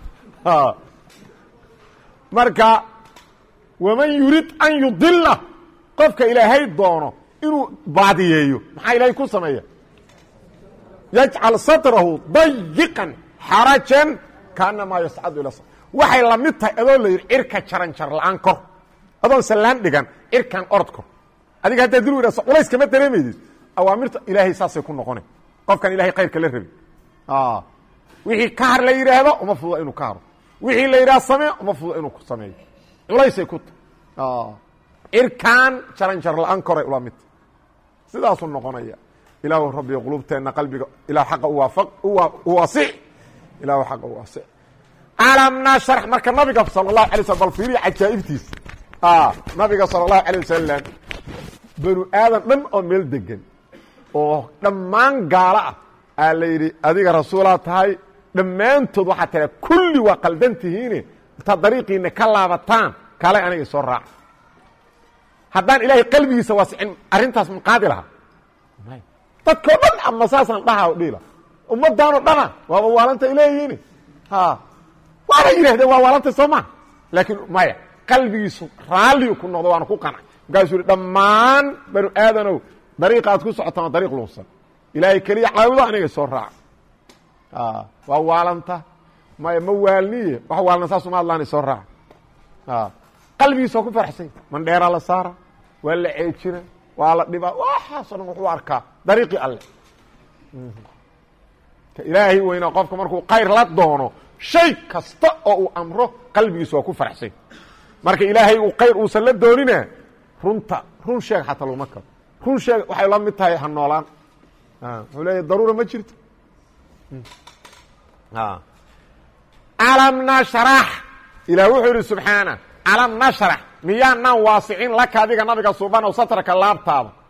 Speaker 1: marka waman yurid an yudila qofka ilaahay doono inuu baadiyeeyo maxaa ilaahay ku sameeya yajcal satrahu dayiqan xarajan kaanamaa yascadu ila waxay la mid tahay adoo la yidhi cirka jaran jar la-aan kor adoon sallaan dhigan cirkan orod kor adiga haddaa dil wadaasa culays kama dareemaysid awaamirta ilaahay saasay ku noqona qofkan ilahay khayrka la rabi wixii ka har la yidhaahdo uma fududa inuu ka haro wixii la yidhaha samee uma fududa inuu sameeyo culaysay ku tahy cirkan jaran jar la-aan koray ula midta sidaasuu noqonaya ilaahu rabbiyo qulubteenna qalbiga ilah xaqa uwaasic ilahu xaqa uwaasic alam nashrax marka nabiga sala allahu alay slm bal fiiriya cajaa'ibtiisa nabiga sala allahu alay wasalam banu aadan dhan oo meel degan oo dhammaan gaalo ah aa la yidhi adiga rasuulaa tahay dhammaantood waxaa tira kulli waa qaldan tihiine intaad dariiqiina ka laabataan kale aniga soo raaca haddaan ilaahay qalbigiisa waasicin arrintaas ma qaadi lahaa dadkao dhan ama saasaan dhaha dhila ummadaanoo dhana waaba waalanta ileeyihiin waana yidhahdeen waa waalanta soo maa laakiin maya qalbigiisu raalliu ku noqdo waana ku qanay markaasuu yihi dhammaan banu aadanow dariiqa aad ku socotaan waa dariiq luusan ilaahay keliya caabudo aniga soo raaca waa waalanta maya ma waalniye wax waalna saasuma adlaana soo raaca qalbigiisa waa ku faraxsanya mandheeraa la saara waa la ceejina waa la dhibaa waxaasoo dhan wuxuu arkaa dariiqii alle ilaahay weyna qofka markuu kayr la doono shay kasta oo uu amro qalbigiisa waa ku faraxsanya marka ilaahay uu kayr uusan la doonina runta run sheeg xataa laguma karo run sheeg waxay la mid tahay ha noolaan wuxuu leeya daruura ma jirto alam nashrax ilaah wuxuu yihi subxaana alam nashrax miyaanaan waasicin laka adiga nabiga suubanow satraka laabtaada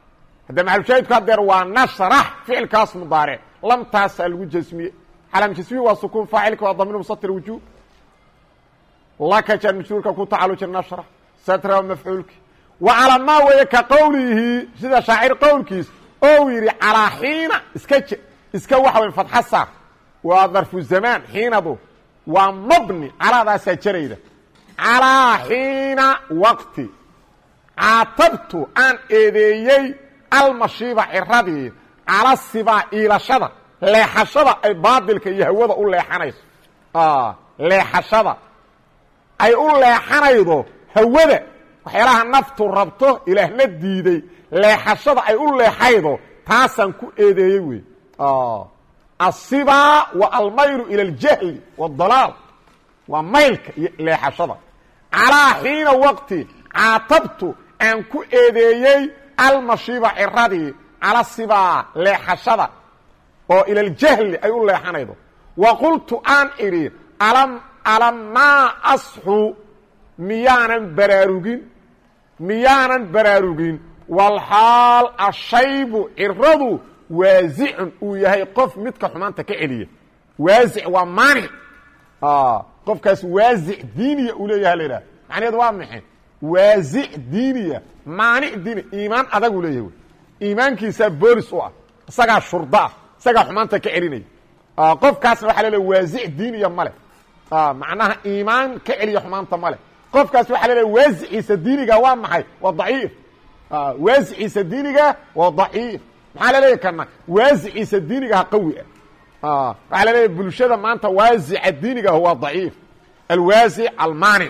Speaker 1: hadda maxalushaahidku hadeer waa nashrax ficilkaas mudaaric lamtaasaa lagu jasmiye calaam jasmiye waa sukuun faacilka waa damiir musatir wujuub laka jar majruurka ku tacaluja nashrax satra mafcuulki wa calaa maa weeye ka qowlihi sida shaacir qowlkiis ou yidhi calaa xiina iska j iska waxa wey fatxa saar waa darfu zamaan xiinadu waa mabni calaadaasaa jarayda calaa xiina waqti caatabtu aan eedeeyey almashiiba ciradii cala sibaa iilashada leexashada ay baadilka iyo hawada u leexanayso leexashada ay u leexanaydo hawada waxyaalaha naftu rabto ilaahna diiday leexashada ay u leexaydo taasaan ku eedeeyey wey asibaa wa almaylu ila aljahli waadalaal waa maylka iyo leexashada calaa xiina waqti caatabtu aan ku eedeeyey almashiiba ciradii cala sibaa leexashada oo ila aljahli ay u leexanaydo wa qultu aan idhi alam alamaa asxu miyaanan baraarugin miyaanan baraarugin walxaal ashaybu ciradu waasicun uu yahay qof midka xumaanta ka celiya waasic waa maanic qofkaas waasic diiniya uu leeyaha la idhaha macnaheedu waa maxay waasic diiniya maanic diini iimaan adagu leeyahay iimaankiisaa boolis u ah isagaa shurda ah isagaa xumaanta ka celinaya qofkaasna waxa laleeya waasic diiniya male macnaha iimaan ka celiya xumaanta male qofkaas waxaa laleeya waasiciisa diiniga waa maxay waa daciif waasiciisa diiniga waa daciif maxaa laleeyahy kana waasiciisa diinigaha qawi ah waxaa laleeyahy bulshada maanta waasica diinigaah waa daciif alwaasic almaanic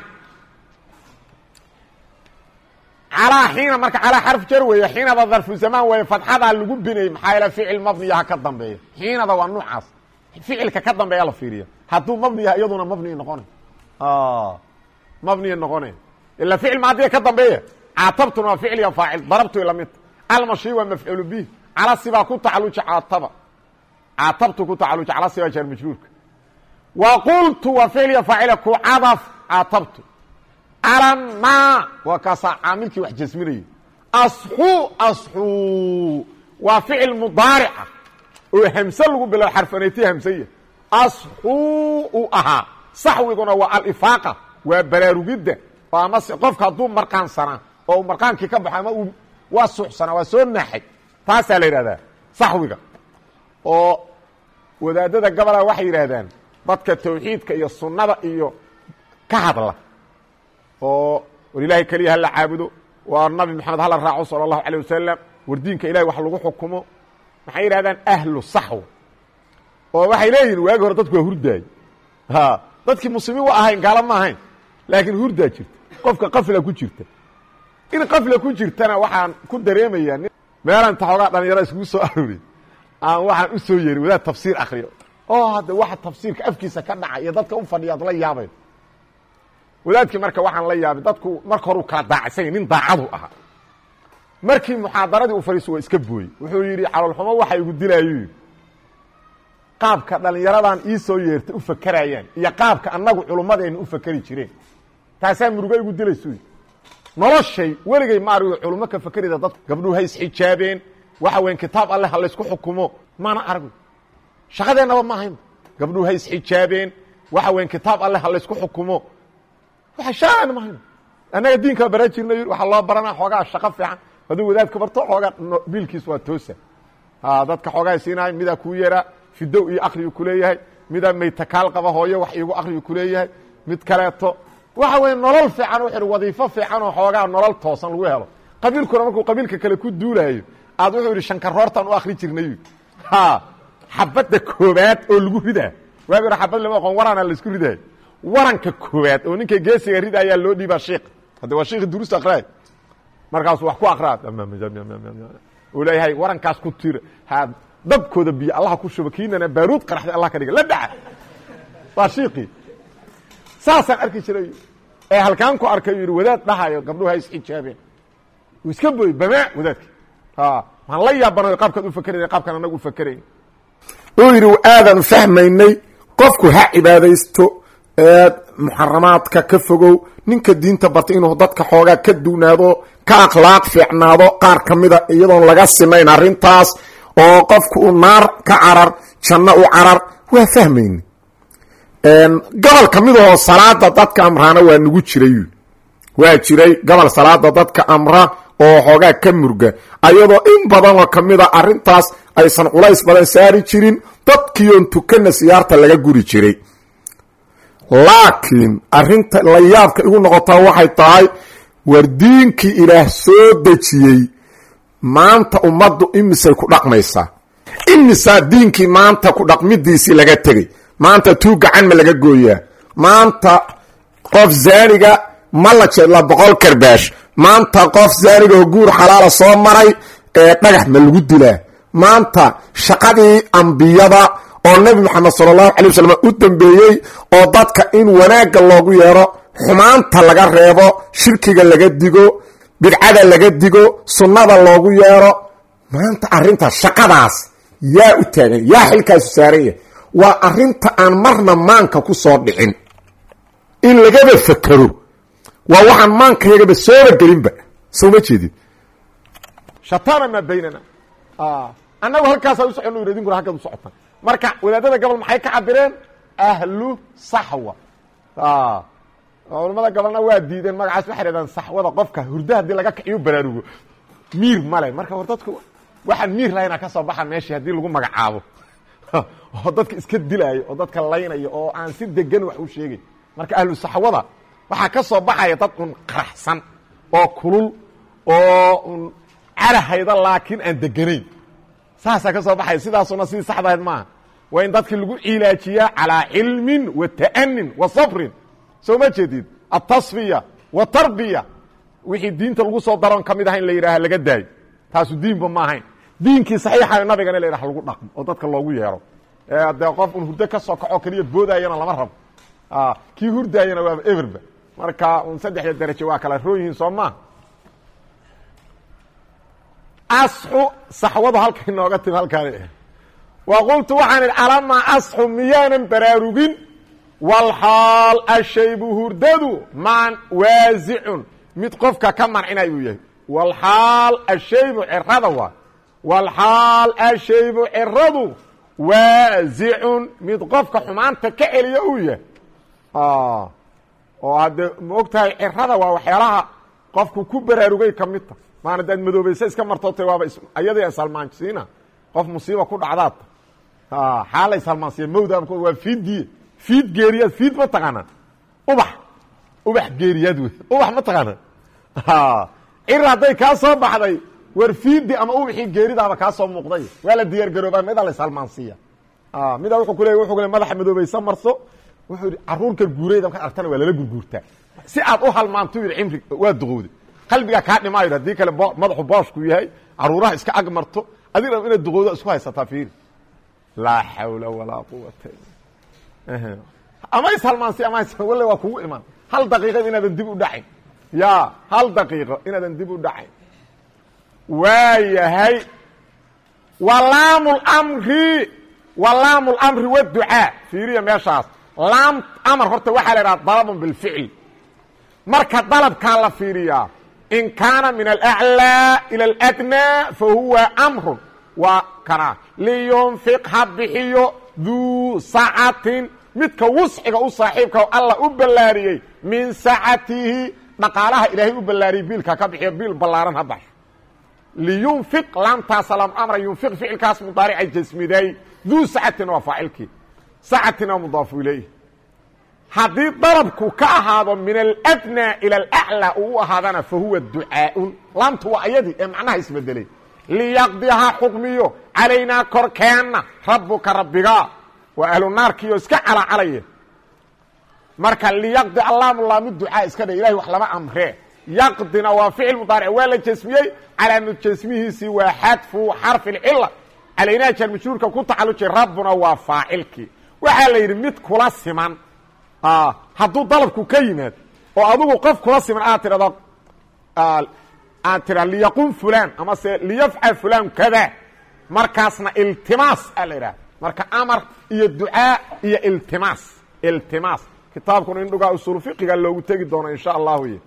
Speaker 1: calaa xiina marka calaa xarf jar weeye xiinada darfu zamaan weeye fatxadaa lagu binayy maxaa yaele ficil mabniya ha ka dambeeya xiinada waa nuucaas ficilka ka dambeeya la fiiriya hadduu mabni yahay iyaduna mabniya noqona mabniya noqone ila ficil maadiya ka dambeeya caatabtuna waa ficil iyo faacil darabtu lamid almashi waa mafcuulu bih cala sibaa ku tacaluja caataba caatabtu ku tacaluja cala sibaa jaar majruurka wa qultu waa ficil iyo faacila ku cadaf caatabtu alama waa kaasaa caamilkii wax jasminayay asxu asxu waa ficil mudaarica oo hamse lagu bilo xarfanaytay hamsaya asxu u ahaa saxwiguna waa alifaaqa waa baraarugidda oo amase qofka hadduu marqaansanaa oo marqaankii ka baxo ama uu waa suuxsanaa waa soo naaxay taasaa la yidhahdaa saxwiga oo wadaadada gabalaa waxay yidhaahdaan dadka tawxiidka iyo sunnada iyo ka hadla oo war ilaahay keliya hala caabudo waa nabi moxamed hala raaco sala allahu alay wasalam war diinka ilahay wax lagu xukumo maxay yidhahdaan ahlu saxwa oo waxay leeyihin waagi hore dadku waa hurdaay ha dadkii muslimiin wa ahayn gaalo ma ahayn laakiin hurdaa jirta qofka qafla ku jirta in qafla ku jirtana waxaan ku dareemayaa meelaan taxoogaa dhalinyaro iskugu soo arooriy aan waxaan u soo yeerin wadaad tafsiir akriyo oo hadda waxa tafsiirka afkiisa ka dhaca iyo dadka u fadhiya ad la yaabayn wadaadkii marka waxaan la yaabay dadku marka hore u kala daacsanya nin daacadu ahaa markii muxaadaradii u fadhiiso waa iska booyey wuxuu yidhi caloolxumo waxa igu dilaayu qaabka dhalinyaradan ii soo yeertay u fakerayaan iyo qaabka annagu culummadeenna u fakeri jireen taasaa murugo igu dilaysu noloshay weligay ma argo culummo ka fakerida dadku gabdhuhu ha isxijaabeen waxa weyan kitaab alleh ha laysku xukumo maana argo shaqadeennaba ma ahayn gabdhuhu ha isxijaabeen waxa weyan kitaab alleh ha laysku xukumo waa shaaan ma ahayn annaga diinkaa baran jirna waxaa loo baranaa xoogaa shaqo fiican hadduu wadaadka barto xoogaa biilkiis waa toosa dadka xoogaa siinahay midaa kuu yeraa fidow iyo akriyu kuleeyahay midaa maytakaal qaba hooyo wax iigu akriyu kuleeyahay mid kaleeto waxa weeye nolol fiican wuxu uhi wadiifo fiican oo xoogaa nolol toosan lagu helo qabiilkuna markuu qabiilka kale ku duulaayo aad wuxuu yidhi shankaroortaan u akri jirnay ha xabadda koobaad oo lagu ridaa waagi hore xabad lama aqoon waraana laisku ridaayo waranka koobaad oo ninka geesiga rida ayaa loo dhiibaa shiik hadda waa shiikhi durusta akraay markaasu wax ku akraa uu leeyahay warankaas ku tira ha dabkooda biyo allaha ku shuba kiinana baaruud qaraxday allah ka dhiga la dhaca waa shiikii saasaan arki jiray ee halkaan ku arkay yidhi wadaad dhahayo gabdhuhu ha isxijaabeen uu iska booyey bamaa wadaadki waan la yaabanayo qaabkaad u fakerayna qaabkaan anagu u fakerayn uu yidhi aadaan fahmaynay qofku ha cibaadaysto muxaramaadka ka fogow ninka diinta barta inuu dadka xoogaa ka duunaado ka akhlaaq fiicnaado qaar ka mida iyadoon laga sinayn arrintaas oo qofku u naar ka carar janno u carar waa fahmayni gobol ka mid ahoo salaada dadka amraana waa nagu jiray waa jiray gobol salaada dadka amra oo xoogaa ka murga ayadoo in badanoo ka mid a arrintaas aysan culays badan saari jirin dadkiion tukana siyaarta laga guri jiray laakiin arrinta la yaabka igu noqotaa waxay tahay war diinkii ilaah soo dejiyey maanta ummaddu imisay ku dhaqmaysaa imisaa diinkii maanta ku dhaqmidiisii laga tegay maanta tuu gacan ma laga gooyaa maanta qof zaaniga ma la jeedla boqol karbaash maanta qof zaaniga oo guur xalaala soo maray ee dhagax ma lagu dilaa maanta shaqadii ambiyada oo nebi moxamed sala allahu calay wasalam u dambeeyey oo dadka in wanaagga loogu yeero xumaanta laga reebo shirkiga laga digo bidcada laga digo sunnada loogu yeero maanta arrintaas shaqadaas yaa u taagan yaa xilkaasu saaran yahay waa arrinta aan marna maanka ku soo dhicin in lagaba fakero waa waxaan maankayagaba sooba gelinba soo ma jeedin shatana maa baynana annagu halkaasaa u socon yidhi idinkuna halkaad u socotaan marka wadaadada gobol maxay ka cabireen ahlu saxwa culamada gobolna waa diideen magacaas waxay dhahdaan saxwada qofka hurda haddii laga kiciyo baraarugo miir male marka war dadku waxaan miir lahayna ka soo baxa meeshii haddii lagu magacaabo oo dadka iska dilaayo oo dadka laynaya oo aan si degan wax u sheegay marka ahlu saxwada waxaa ka soo baxaya dad un qaraxsan oo kulul oo un carahayda laakiin aan deganayn saasaa ka soo baxaya sidaasuna sidii saxdahayd maaha waa in dadkii lagu cilaajiyaa calaa cilmin wa ta'anin wa sabrin soo ma jeedid altasfiya watarbiya wixii diinta lagu soo daroon ka mid aha in la yidhaaha laga daayo taasu diinba ma ahayn diinkii saxiixa nabigana la yidhaha lagu dhaqmo oo dadka loogu yeero dee qof un hurdo ka soo kaco keliya boodayana lama rabo kii hurdaayana waaba everba marka un saddexda daraje waa kala roon yihiin soo maa asxu saxwadu halka inooga timi halkaan wa qultu waxaan idhi alamaa asxu miyaanan baraarugin walxaal ashaybu hurdadu maan waasicun mid qofka ka mancinay uu yahay walxaal ashaybu cirada waa walxaal ashaybu ciradu waasicun mid qofka xumaanta ka celiya uu yahay oo haddee ma og tahay cirada waa waxyaalaha qofku ku baraarugay ka midta maana daad madoobaysa iska martoota waaba ayada isalmaansiina qof musiiba ku dhacdaata xaala isalmaansiya mawda waa fiidiye fiid geeriyaad fiid ma taqaanaa ubax ubax geeriyaad wey ubax ma taqaanaa cir hadday kaa soo baxday war fiidi ama ubaxii geeridaaba kaa soo muuqday waa la diyaar garoobaa midaa la isalmaansiiya midaa wuxuu kule wuxuu kule madaxa madoobaysa marso wuxuu yidhi caruurka guurayda markaad argtana waa lala gurguurtaa si aad u halmaanto yidhi cimri waa duqowday qalbigaa kaa dhimaayo haddii kale madaxu booshku yahay caruuraha iska ag marto adig dham inaad duqowdo isku haysataa fiiri laa xawla walaa quwata ama ishalmaansi ama walle waa kugu imaan hal daqiiqad inaadan dib u dhacayn ya hal daqiiqo inaadan dib u dhacayn waayahay walaamu lmri walaamu lmri waducaa fiiriya meeshaas laam amar horta waxaa la idhaha dalabun bilficl marka dalabkaa la fiiriyaa in kaana min alأعlىa ilى اladnىa fahuwa amrun waa kana liyunfiq ha bixiyo duu sacatin midka wusciga u saaxiibka alla u ballaariyey min sacatihi dhaqaalaha ilaahay u ballaariyey biilka ka bixiyo biil ballaaran ha baxo liyunfiq laamtaasa lam amra yunfiq ficilkaas mudaaricay jasmiday duu sacatin waa faacilkii sacatin waa mudaafu ilayh haddii dalabku ka ahaado min aladnىa ilى alأعlى uu u ahaadana fahuwa ducaaun laamtu waa ayadii ee macnaha isbedelay liyaqdi ha xukmiyo calaynaa korkeenna rabuka rabbiga waa ahlu naarkiioo iska calacalaya marka liyaqdi allaamu laamu ducaa iska dhe ilahay wax lama amree yaqdina waa ficil mudaaric waa la jasmiyey calaamad jasmihiisii waa xadfu xarfi اlcila calaynaa jar majhuurka ku tacalujay rabbuna waa faacilkii waxaa la yidhi mid kula siman hadduu dalabku ka yimaad oo adigu qof kula siman aad tidhahdo aad tidha liyaqum fulan ama se liyafcal fulan kada markaasna iltimaas a la idhaha marka amar iyo ducaa iyo iltimaas iltimaas kitaabkuna in dhugaa usuul fiqiga loogu tegi doono insha allahu y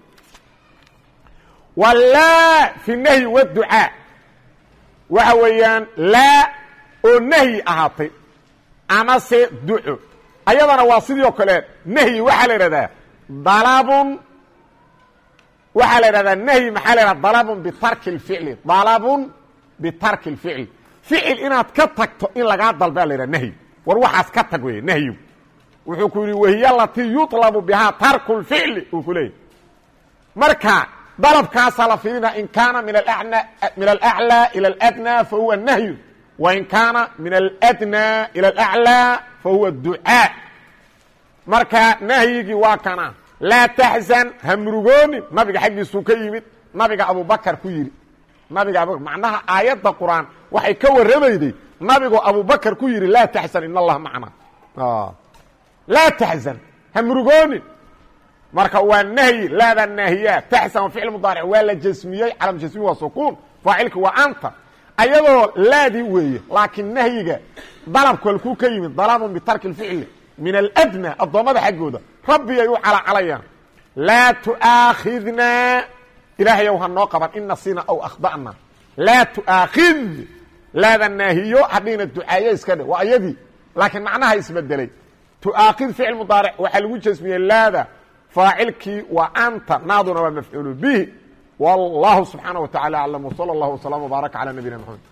Speaker 1: wlaa fi nahyi wducaa waxa weeyaan laa oo nahyi ahaatay amase duco ayadana waa sidii oo kale nahyi waxaa la idhahdaa dalabun waxaa la idhahdaa nahyi maxaa la idhahda dalabun bitarki اlficli dalabun bitarki اlficli ficil inaad ka tagto in lagaa dalbaa la yidhaha nahyi war waxaas ka tag weeye nahyigu wuxuu ku yidhi wahiy latii yuطlabu bihaa tarku اlficli uu ku leeyay marka dalabkaasaa la fiirina in kaana min min alأعlى ilى اladnى fahuwa nahyu wain kaana min aladnى ilى اlأعlى fahuwa ducaa marka nahyigii waa kana laa taxzan ha murugoonin nabiga xaggiisuu ka yimid nabiga abubakar ku yidhi nabiga abu macnaha aayadda qur'aan waxay ka warramayday nabigoo abubakar ku yidhi laa taxzan in allaha macna laa taxzan ha murugoonin marka waa nahyi laada naahiya taxsan wa ficil mudaaric waa la jasmiyey calam jasmi waa sukuun faacilki waa anta ayadoo laadii weeye laakiin nahyiga dalabku halkuu ka yimid dalabun bitarki اlficli min aladnى addoommada xaggooda rabbi ay u calcalayaan laa tu'aakhidnaa ilaahayow ha noo qaban in nasina aw akhda'na laa tu'aakhid laada naahiyo hadhina ducaaye iska dhe waa ayadii laakiin macnaha isbedelay tu'aakhid ficil mudaaric waxaa lagu jasmiyey laada faacilkii waa anta naaduna waa mafcuulu bihi wallahu subxaanaه wa tacala aclam wslى اllah وsلام وbaarك calى nabiyina mxamed